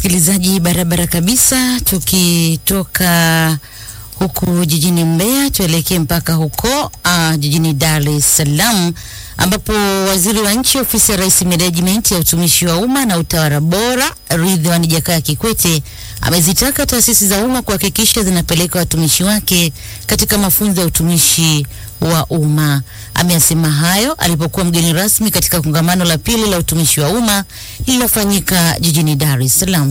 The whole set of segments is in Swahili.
msikilizaji, barabara kabisa. Tukitoka huku jijini Mbeya tuelekee mpaka huko uh, jijini Dar es Salaam ambapo waziri wa nchi ofisi ya Rais Menejimenti ya utumishi wa umma na utawala bora Ridhiwani Jakaya Kikwete amezitaka taasisi za umma kuhakikisha zinapeleka watumishi wake katika mafunzo ya utumishi wa umma. Ameyasema hayo alipokuwa mgeni rasmi katika kongamano la pili la utumishi wa umma lililofanyika jijini Dar es Salaam.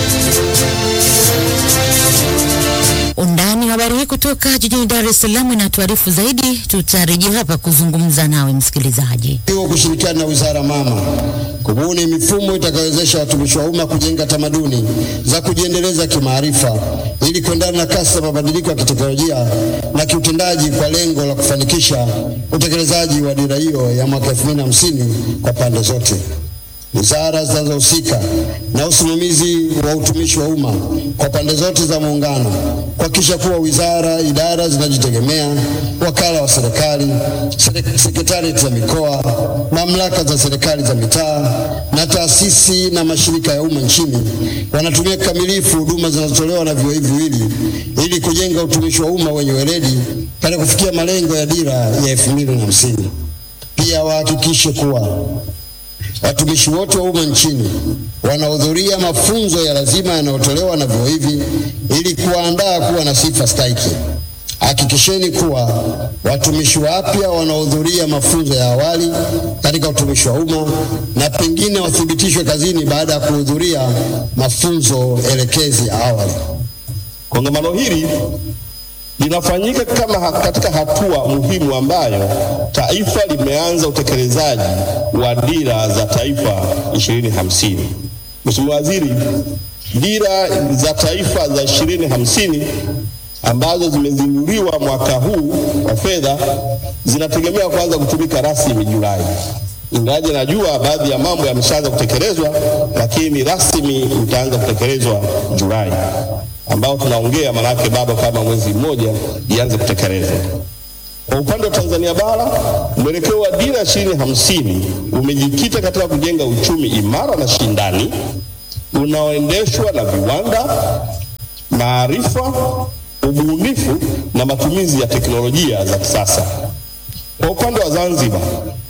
Undani wa habari hii kutoka jijini Dar es Salaam inatuarifu zaidi. Tutarejea hapa kuzungumza nawe msikilizaji. Hiyo kushirikiana na wizara mama kubuni mifumo itakayowezesha watumishi wa umma kujenga tamaduni za kujiendeleza kimaarifa ili kuendana na kasi za mabadiliko ya kiteknolojia na kiutendaji kwa lengo la kufanikisha utekelezaji wa dira hiyo ya mwaka 2050 kwa pande zote. Wizara zinazohusika na usimamizi wa utumishi wa umma kwa pande zote za muungano kuhakikisha kuwa wizara, idara zinajitegemea, wakala wa serikali, sekretarieti za mikoa, mamlaka za serikali za mitaa na taasisi na mashirika ya umma nchini wanatumia kikamilifu huduma zinazotolewa na vyuo hivi viwili ili kujenga utumishi wa umma wenye weledi katika kufikia malengo ya dira ya elfu mbili na hamsini. Pia wahakikishe kuwa watumishi wote wa umma nchini wanahudhuria mafunzo ya lazima yanayotolewa na vyuo hivi ili kuwaandaa kuwa na sifa stahiki. Hakikisheni kuwa watumishi wapya wanahudhuria mafunzo ya awali katika utumishi wa umma na pengine wathibitishwe kazini baada ya kuhudhuria mafunzo elekezi ya awali. Kongamano hili linafanyika kama katika hatua muhimu ambayo taifa limeanza utekelezaji wa dira za taifa 2050. Mheshimiwa Waziri, dira za taifa za 2050 ambazo zimezinduliwa mwaka huu wa fedha zinategemea kuanza kutumika rasmi Julai. Ingawaje najua baadhi ya mambo yameshaanza kutekelezwa, lakini rasmi itaanza kutekelezwa Julai ambao tunaongea manake bado kama mwezi mmoja ianze kutekelezwa. Kwa upande wa Tanzania bara, mwelekeo wa dira ishirini hamsini umejikita katika kujenga uchumi imara na shindani unaoendeshwa na viwanda, maarifa, ubunifu na matumizi ya teknolojia za kisasa. Kwa upande wa Zanzibar,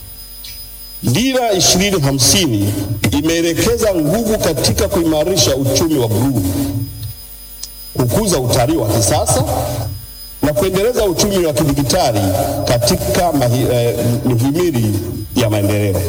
dira ishirini hamsini imeelekeza nguvu katika kuimarisha uchumi wa bluu kukuza utalii wa kisasa na kuendeleza uchumi wa kidijitali katika mahi, eh, mihimili ya maendeleo.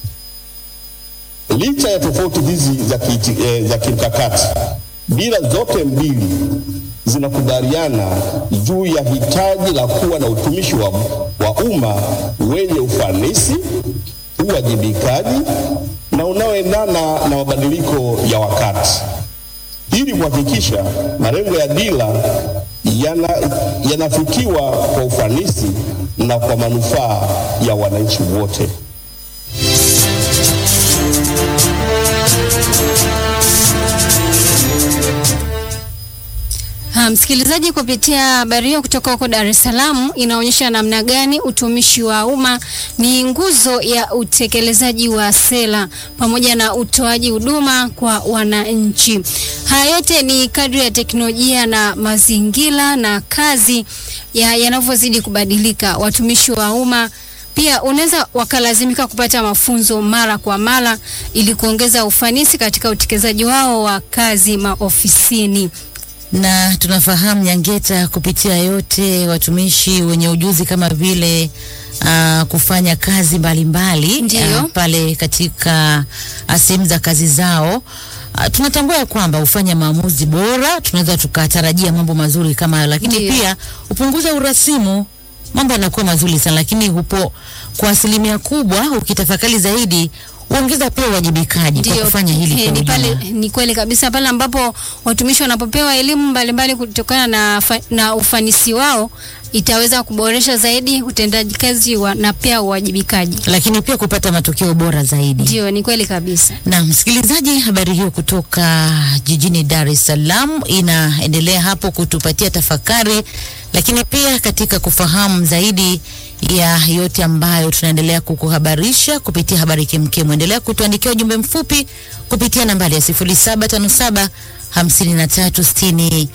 Licha ya tofauti hizi za, ki, eh, za kimkakati, dira zote mbili zinakubaliana juu ya hitaji la kuwa na utumishi wa, wa umma wenye ufanisi, uwajibikaji na unaoendana na mabadiliko ya wakati ili kuhakikisha malengo ya dira yanafikiwa yana kwa ufanisi na kwa manufaa ya wananchi wote. Ha, msikilizaji, kupitia habari hiyo kutoka huko Dar es Salaam inaonyesha namna gani utumishi wa umma ni nguzo ya utekelezaji wa sera pamoja na utoaji huduma kwa wananchi. Haya yote ni kadri ya teknolojia na mazingira na kazi yanavyozidi kubadilika. Watumishi wa umma pia unaweza wakalazimika kupata mafunzo mara kwa mara ili kuongeza ufanisi katika utekelezaji wao wa kazi maofisini na tunafahamu Nyangeta, kupitia yote watumishi wenye ujuzi kama vile uh, kufanya kazi mbalimbali mbali, uh, pale katika sehemu za kazi zao uh, tunatambua kwamba hufanya maamuzi bora, tunaweza tukatarajia mambo mazuri kama hayo, lakini Ndiyo. pia hupunguza urasimu, mambo yanakuwa mazuri sana, lakini hupo kwa asilimia kubwa ukitafakari zaidi huongeza pia uwajibikaji kwa kufanya hili he, ni, pale, ni kweli kabisa pale ambapo watumishi wanapopewa elimu mbalimbali kutokana na, na ufanisi wao itaweza kuboresha zaidi utendaji kazi wa, na pia uwajibikaji, lakini pia kupata matokeo bora zaidi. Ndio, ni kweli kabisa. Na msikilizaji, habari hiyo kutoka jijini Dar es Salaam inaendelea hapo kutupatia tafakari, lakini pia katika kufahamu zaidi ya yote ambayo tunaendelea kukuhabarisha kupitia habari kemkem. Endelea kutuandikia ujumbe mfupi kupitia nambari ya 0757 5360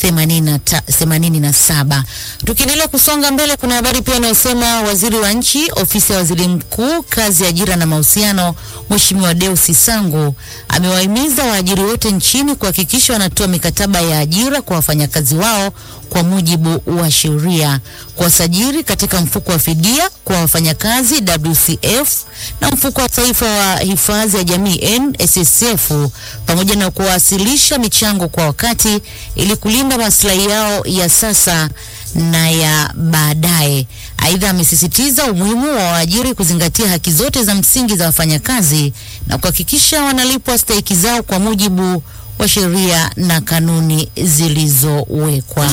87. Tukiendelea kusonga mbele, kuna habari pia inayosema waziri wa nchi ofisi ya waziri mkuu kazi, ajira na mahusiano, Mheshimiwa Deusi Sangu amewahimiza waajiri wote nchini kuhakikisha wanatoa mikataba ya ajira kwa wafanyakazi wao kwa mujibu wa sheria, kuwasajili katika mfuko wa fidia kwa wafanyakazi WCF na mfuko wa taifa wa hifadhi ya jamii NSSF, pamoja na kuwasilisha michango kwa wakati ili kulinda maslahi yao ya sasa na ya baadaye. Aidha, amesisitiza umuhimu wa waajiri kuzingatia haki zote za msingi za wafanyakazi na kuhakikisha wanalipwa stahiki zao kwa mujibu wa sheria na kanuni zilizowekwa.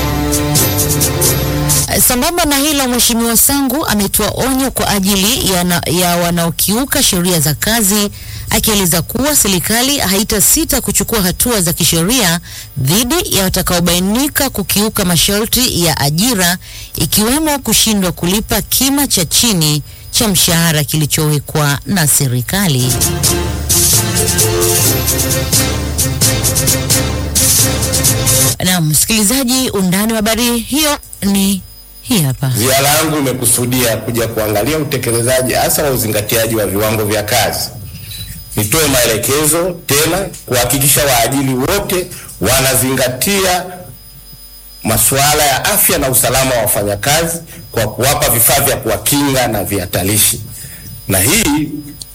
Sambamba na hilo, Mheshimiwa Sangu ametoa onyo kwa ajili ya, na, ya wanaokiuka sheria za kazi akieleza kuwa serikali haitasita kuchukua hatua za kisheria dhidi ya watakaobainika kukiuka masharti ya ajira ikiwemo kushindwa kulipa kima cha chini cha mshahara kilichowekwa na serikali. Na msikilizaji, undani wa habari hiyo ni hii hapa. Ziara yangu imekusudia kuja kuangalia utekelezaji hasa wa uzingatiaji wa viwango vya kazi. Nitoe maelekezo tena kuhakikisha waajiri wote wanazingatia masuala ya afya na usalama wa wafanyakazi kwa kuwapa vifaa vya kuwakinga na vihatarishi, na hii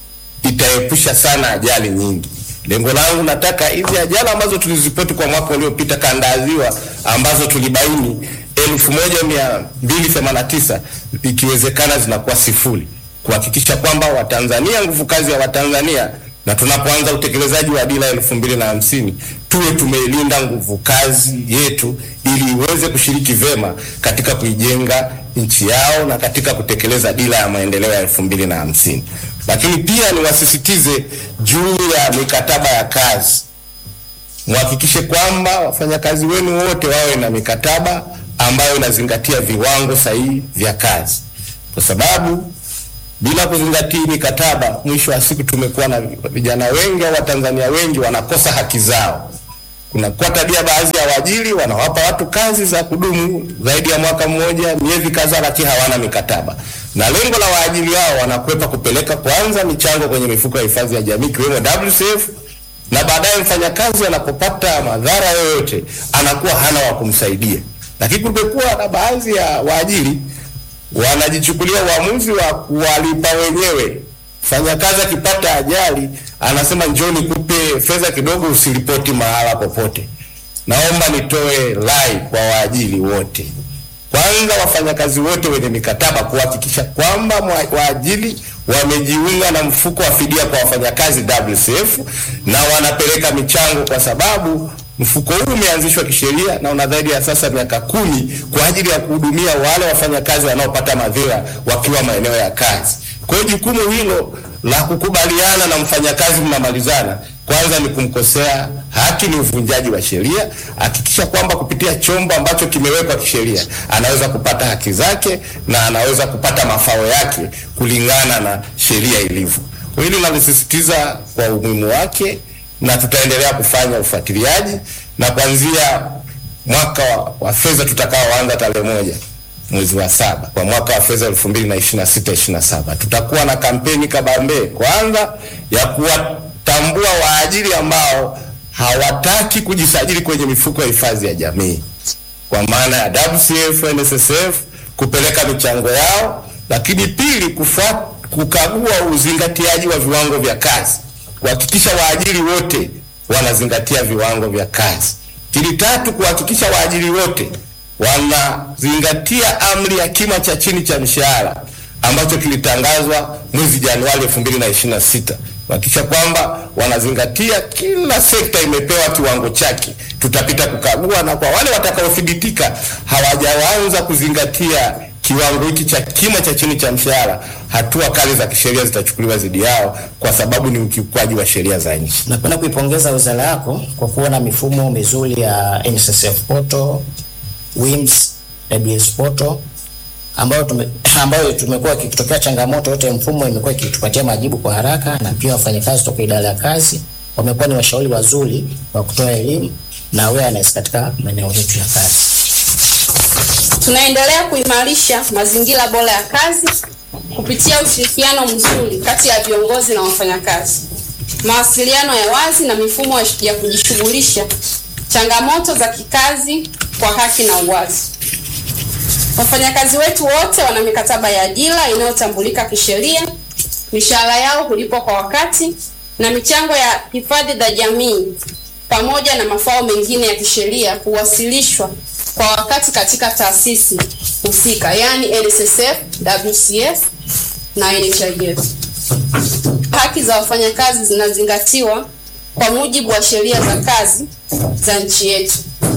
itaepusha sana ajali nyingi. Lengo langu nataka hizi ajali ambazo tulizipoti kwa mwaka uliopita kanda ya Ziwa ambazo tulibaini elfu moja mia mbili themanini na tisa ikiwezekana zinakuwa sifuri, kuhakikisha kwamba Watanzania, nguvu kazi ya Watanzania, na tunapoanza utekelezaji wa dira elfu mbili na hamsini tuwe tumeilinda nguvu kazi yetu ili iweze kushiriki vema katika kuijenga nchi yao na katika kutekeleza dira ya maendeleo ya elfu mbili na hamsini. Lakini pia niwasisitize juu ya mikataba ya kazi, muhakikishe kwamba wafanyakazi wenu wote wawe na mikataba ambayo inazingatia viwango sahihi vya kazi, kwa sababu bila kuzingatia mikataba, mwisho wa siku tumekuwa na vijana wengi au Watanzania wengi wanakosa haki zao. Kunakuwa tabia baadhi ya waajiri wanawapa watu kazi za kudumu zaidi ya mwaka mmoja, miezi kadhaa, lakini hawana mikataba, na lengo la waajiri hao wanakwepa kupeleka kwanza michango kwenye mifuko ya hifadhi ya jamii ikiwemo WCF, na baadaye mfanyakazi anapopata madhara yoyote anakuwa hana wa kumsaidia. Lakini kumekuwa na baadhi ya waajiri wanajichukulia uamuzi wa kuwalipa wenyewe. Mfanyakazi akipata ajali anasema njoo nikupe fedha kidogo, usiripoti mahala popote. Naomba nitoe rai kwa waajiri wote, kwanza wafanyakazi wote wenye mikataba kuhakikisha kwamba waajiri wamejiunga na mfuko wa fidia kwa wafanyakazi WCF na wanapeleka michango, kwa sababu mfuko huu umeanzishwa kisheria na una zaidi ya sasa miaka kumi kwa ajili ya kuhudumia wale wafanyakazi wanaopata madhira wakiwa maeneo ya kazi. Kwa hiyo jukumu hilo la kukubaliana na mfanyakazi mnamalizana, kwanza ni kumkosea haki, ni uvunjaji wa sheria. Hakikisha kwamba kupitia chombo ambacho kimewekwa kisheria anaweza kupata haki zake na anaweza kupata mafao yake kulingana na sheria ilivyo. Kwa hili nalisisitiza kwa umuhimu wake na tutaendelea kufanya ufuatiliaji na kuanzia mwaka wa, wa fedha tutakaoanza tarehe moja mwezi wa saba kwa mwaka wa fedha elfu mbili na ishirini na sita ishirini na saba tutakuwa na kampeni kabambe kwanza ya kuwatambua waajiri ambao hawataki kujisajili kwenye mifuko ya hifadhi ya jamii kwa maana ya WCF, NSSF kupeleka michango yao, lakini pili kufuat, kukagua uzingatiaji wa viwango vya kazi kuhakikisha waajiri wote wanazingatia viwango vya kazi. Lakini tatu, kuhakikisha waajiri wote wanazingatia amri ya kima cha chini cha mshahara ambacho kilitangazwa mwezi Januari 2026 kuhakikisha kwamba wanazingatia, kila sekta imepewa kiwango chake. Tutapita kukagua, na kwa wale watakaothibitika hawajaanza kuzingatia kiwango hiki cha kima cha chini cha mshahara, hatua kali za kisheria zitachukuliwa dhidi yao, kwa sababu ni ukiukwaji wa sheria za nchi. Napenda kuipongeza wizara yako kwa kuwa na mifumo mizuri ya NSSF portal, WIMS, WS portal ambayo tume, ambayo tumekuwa ikitokea changamoto yote ya mfumo imekuwa ikitupatia majibu kwa haraka, na pia wafanyakazi kutoka idara ya kazi wamekuwa ni washauri wazuri wa kutoa elimu na awareness katika maeneo yetu ya kazi. Tunaendelea kuimarisha mazingira bora ya kazi kupitia ushirikiano mzuri kati ya viongozi na wafanyakazi, mawasiliano ya wazi na mifumo ya kujishughulisha changamoto za kikazi kwa haki na uwazi. Wafanyakazi wetu wote wana mikataba ya ajira inayotambulika kisheria, mishahara yao hulipwa kwa wakati na michango ya hifadhi za jamii pamoja na mafao mengine ya kisheria huwasilishwa kwa wakati katika taasisi husika, yaani NSSF, WCF na NHIF. Haki za wafanyakazi zinazingatiwa kwa mujibu wa sheria za kazi za nchi yetu.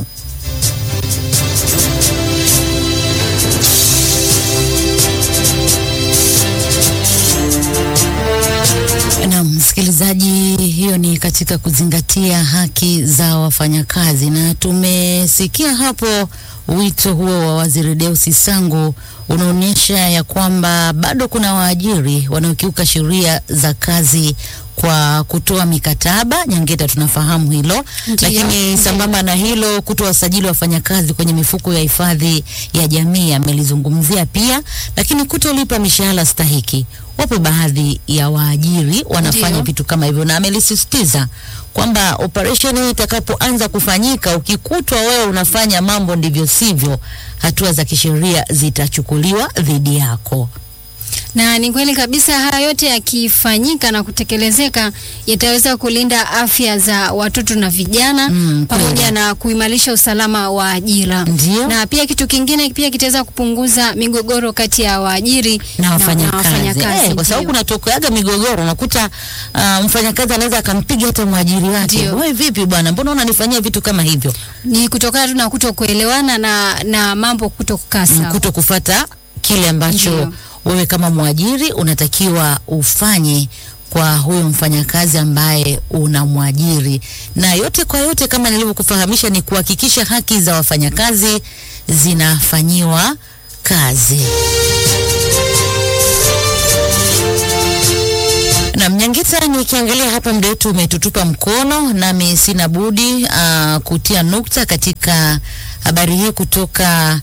Na msikilizaji, hiyo ni katika kuzingatia haki za wafanyakazi, na tumesikia hapo wito huo wa Waziri Deusi Sangu unaonyesha ya kwamba bado kuna waajiri wanaokiuka sheria za kazi kwa kutoa mikataba nyangeta, tunafahamu hilo Ndiyo. lakini sambamba na hilo kutoa wasajili wafanyakazi kwenye mifuko ya hifadhi ya jamii amelizungumzia pia, lakini kutolipa mishahara stahiki. Wapo baadhi ya waajiri wanafanya Ndiyo. vitu kama hivyo, na amelisisitiza kwamba operation hii itakapoanza kufanyika, ukikutwa wewe unafanya mambo ndivyo sivyo, hatua za kisheria zitachukuliwa dhidi yako. Na ni kweli kabisa, haya yote yakifanyika na kutekelezeka yataweza kulinda afya za watoto na vijana Mm, pamoja kweli. na kuimarisha usalama wa ajira. Ndio. Na pia kitu kingine pia kitaweza kupunguza migogoro kati ya waajiri na wafanyakazi wafanyakazi, eh, kwa sababu ndio. kunatokeaga migogoro, unakuta uh, mfanyakazi anaweza akampiga hata mwajiri wake, Ndio. wewe vipi bwana, mbona unanifanyia vitu kama hivyo? ni kutokana tu na kuto kuelewana na, na mambo kuto kukaa sawa. kuto kufata kile ambacho Ndio. wewe kama mwajiri unatakiwa ufanye kwa huyo mfanyakazi ambaye unamwajiri. Na yote kwa yote, kama nilivyokufahamisha, ni kuhakikisha haki za wafanyakazi zinafanyiwa kazi. Na Mnyangita, nikiangalia hapa muda wetu umetutupa mkono, nami sina budi uh, kutia nukta katika habari hii kutoka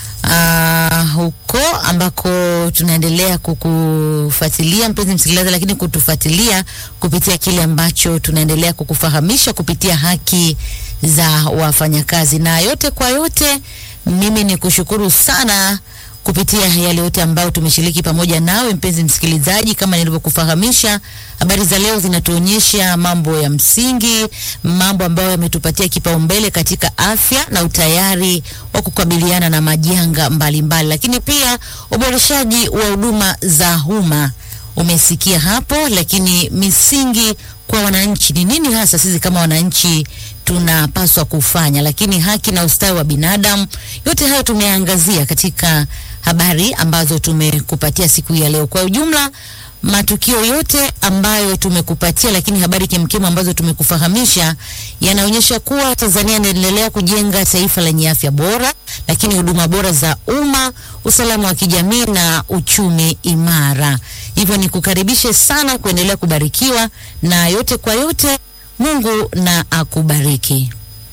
uh, huko ambako tunaendelea kukufuatilia mpenzi msikilizaji, lakini kutufuatilia kupitia kile ambacho tunaendelea kukufahamisha kupitia haki za wafanyakazi. Na yote kwa yote, mimi ni kushukuru sana kupitia yale yote ambayo tumeshiriki pamoja nawe mpenzi msikilizaji. Kama nilivyokufahamisha, habari za leo zinatuonyesha mambo ya msingi, mambo ambayo yametupatia kipaumbele katika afya na utayari wa kukabiliana na majanga mbalimbali, lakini pia uboreshaji wa huduma za umma umesikia hapo, lakini misingi kwa wananchi ni nini hasa sisi kama wananchi tunapaswa kufanya, lakini haki na ustawi wa binadamu, yote hayo tumeangazia katika habari ambazo tumekupatia siku ya leo. Kwa ujumla, matukio yote ambayo tumekupatia, lakini habari kemkemu ambazo tumekufahamisha yanaonyesha kuwa Tanzania inaendelea kujenga taifa lenye afya bora, lakini huduma bora za umma, usalama wa kijamii na uchumi imara. Hivyo ni kukaribishe sana kuendelea kubarikiwa na yote kwa yote, Mungu na akubariki.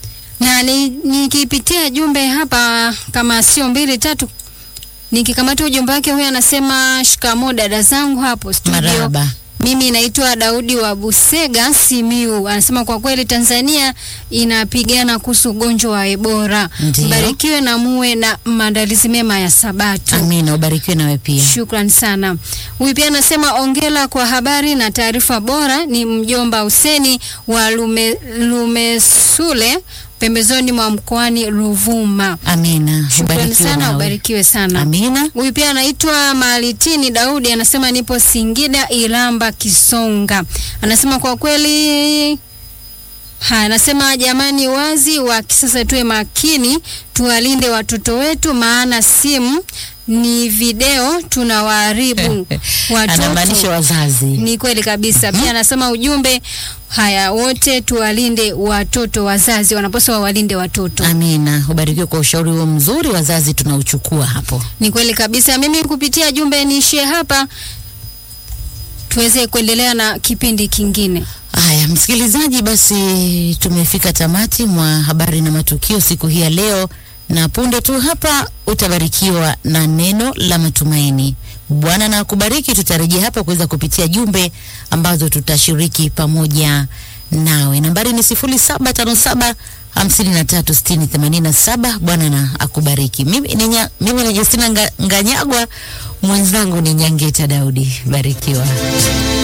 na ni- nikipitia jumbe hapa kama sio mbili tatu, nikikamata ujumbe wake, huyu anasema shikamo dada zangu hapo studio. Marahaba. Mimi naitwa Daudi wa Busega Simiu. Anasema kwa kweli Tanzania inapigana kuhusu ugonjwa wa Ebola. Ndiyo. Mbarikiwe na muwe na maandalizi mema ya Sabato. Amina, ubarikiwe nawe pia. Shukran sana. Huyu pia anasema ongela kwa habari na taarifa bora. Ni mjomba Huseni wa Lume, Lumesule pembezoni mwa mkoani Ruvuma. Amina, Shukrani ubarikiwe sana, nawe. ubarikiwe sana. Amina. Huyu pia anaitwa Malitini Daudi, anasema nipo Singida Ilamba Kisonga. Anasema kwa kweli Ha, anasema jamani, wazi wa kisasa tuwe makini, tuwalinde watoto wetu, maana simu ni video tunawaharibu Anamaanisha watoto. wazazi. Ni kweli kabisa. Pia anasema ujumbe, haya wote tuwalinde watoto, wazazi wanapaswa wawalinde watoto. Amina, ubarikiwe kwa ushauri huo mzuri, wazazi tunauchukua hapo. Ni kweli kabisa. Mimi kupitia jumbe niishie hapa, tuweze kuendelea na kipindi kingine. Haya, msikilizaji, basi tumefika tamati mwa habari na matukio siku hii ya leo, na punde tu hapa utabarikiwa na neno la matumaini. Bwana na akubariki. Tutarejea hapa kuweza kupitia jumbe ambazo tutashiriki pamoja nawe. Nambari ni sifuri saba tano saba hamsini na tatu sitini themanini na saba. Bwana na akubariki. Mimi ni, nya, mimi ni Justina Nga, Nganyagwa, mwenzangu ni Nyangeta Daudi. Barikiwa.